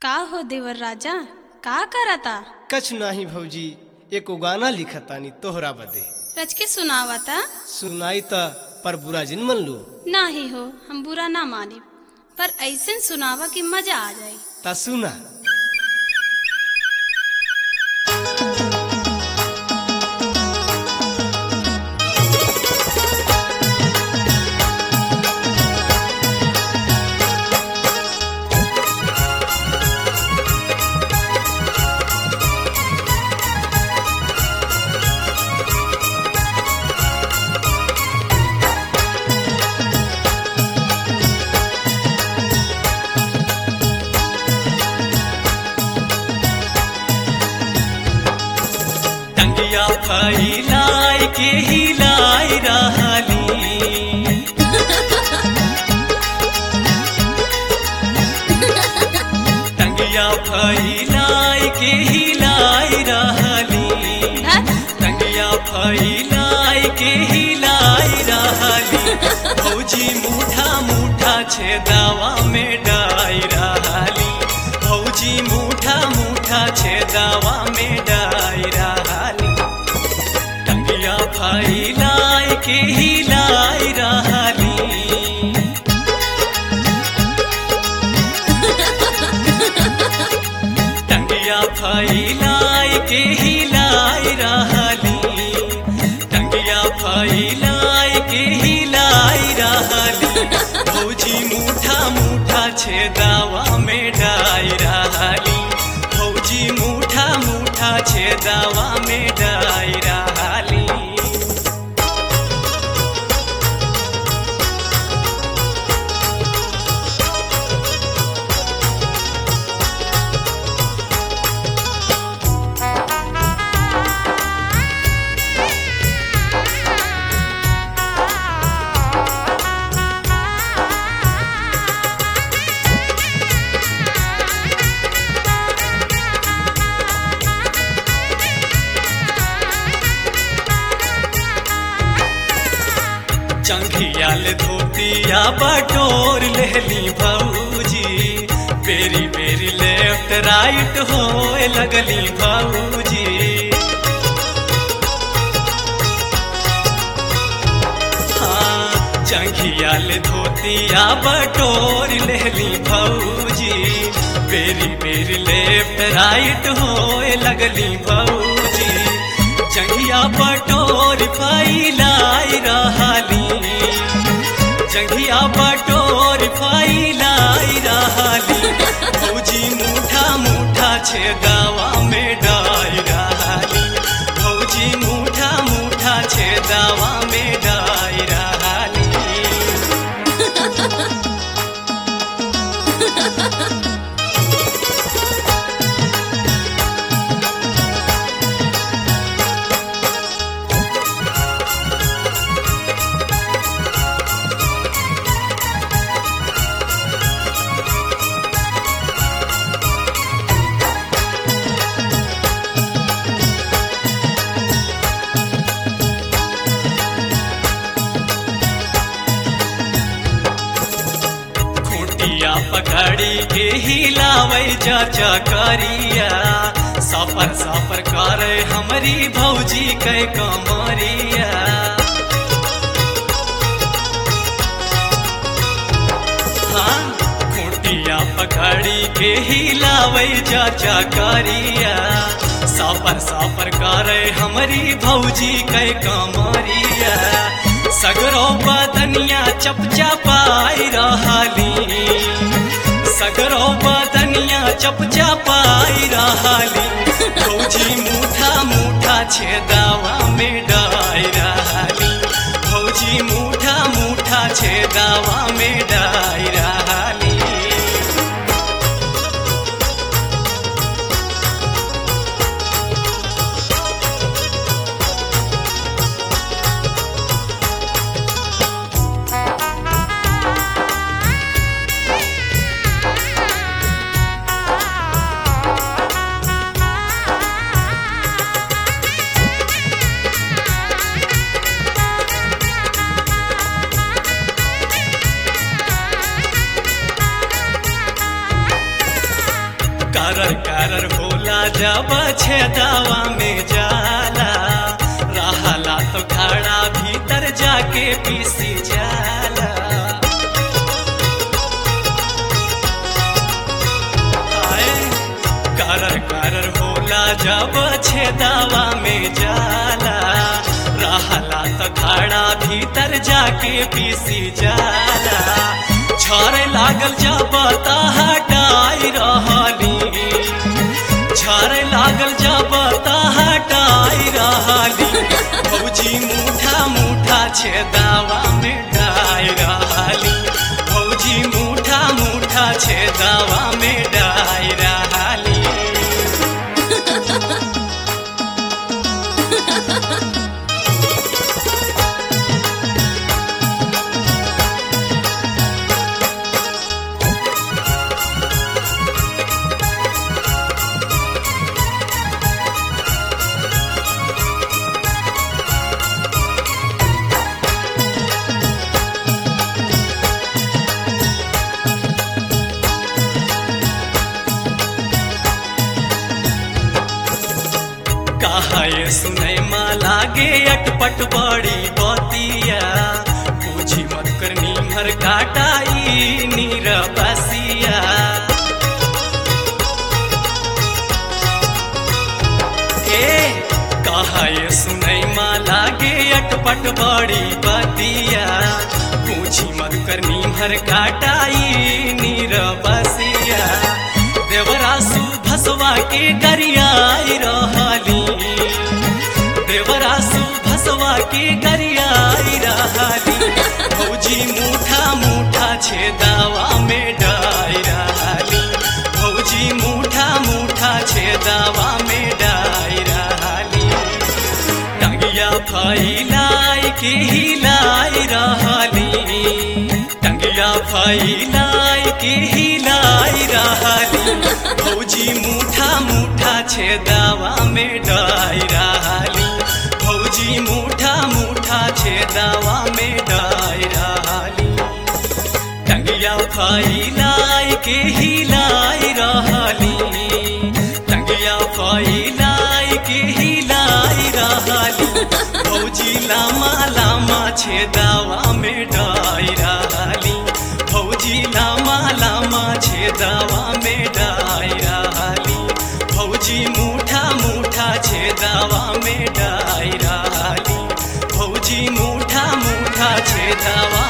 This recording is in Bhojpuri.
का हो देवर राजा का करता कछ नाही भौजी एको गाना लिखतानी तोहरा बदे रच के सुनावता सुनाई त पर बुरा जिन मन लो नाही हो हम बुरा ना माने पर ऐसे सुनावा कि मजा आ जाए ता सुना टंगिया फैलाई के हिलाई रहली टंगिया फैलाई के हिलाई रहली धत, टंगिया फैलाई के हिलाई रहली भौजी मुठा मुठा छेदावा में डाई रहली भौजी मुठा मुठा छेदावा में डाई रहली टंगिया फैलाई के हिलाई रहली टंगिया फैलाई के हिलाई रहली टंगिया फैलाई के हिलाई रहली भौजी मुठा मुठा छेदावा में डाई रहली भौजी मुठा मुठा छेदावा में डाई रहली चंघियाल धोतिया बटोर लेली भौजी बेरी बेरी लेफ्ट राइट होए लगली भौजी हाँ, चंघियाल धोतिया बटोर लेली भौजी बेरी बेरी लेफ्ट राइट होए लगली भौजी चंघिया बटोर फैलाई रहली जंघिया बटोर फैलाई रहली भौजी मुठा मुठा छेदावा में डाई रहली भौजी मुठा मुठा छेदावा में डाई रहली खूटिया पकड़ी के हिलावे चाचा करिया सफर सफर करे हमारी भौजी के कमरिया हाँ खूटिया पकड़ी के हिलावे चाचा करिया सफर सफर करे हमारी भौजी के कमरिया सगरो बदनिया चपचपाई रहली सगरो बदनिया चपचपाई रहली भौजी मुठा मुठा छेदावा में डाई रहली भौजी मुठा मुठा छेदावा में डाई रहली करर करर होला जब छेदावा में जाला रहला तो खड़ा भीतर जाके पीसी जाला आए, करर करर होला जब छेदावा में जाला रहला तो खड़ा भीतर जाके पीसी जाला छारे लागल जब ता हटाई रहली छारे लागल जब ता हटाई रहली भौजी मुठा मुठा छेदावा में डाई रहली भौजी मुठा मुठा छेदावा में डाई रहली कहा ये सुनै मा लागे अटपट बड़ी बतिया पूछी मत करनी भर काटाई नीर बसिया ए कहा ये सुनै मा लागे अटपट बड़ी बतिया पूछी मत करनी भर काटाई नीर बसिया देवरासु भसवा के गरियाई रहली देवरासु भसवा के गरियाई रहली भौजी मुठा मुठा छेदावा में डाई रहली भौजी मुठा मुठा छेदावा में डाई रहली टंगिया फैलाई के हिलाई रहली टंगिया फैलाई के हिलाई रहली भौजी मुठा मुठा छेदावा में डाई रहली भौजी मुठा मुठा छेदावा में डाई रहली टंगिया फैलाई के हिलाई रहली टंगिया फैलाई के हिलाई रहली भौजी लामा लामा छेदावा में डाई रहली भौजी लामा लामा छेदावा में डाई रहली भौजी मुठा मुठा छेदावा में डाई रहली भौजी मुठा मुठा छेदावा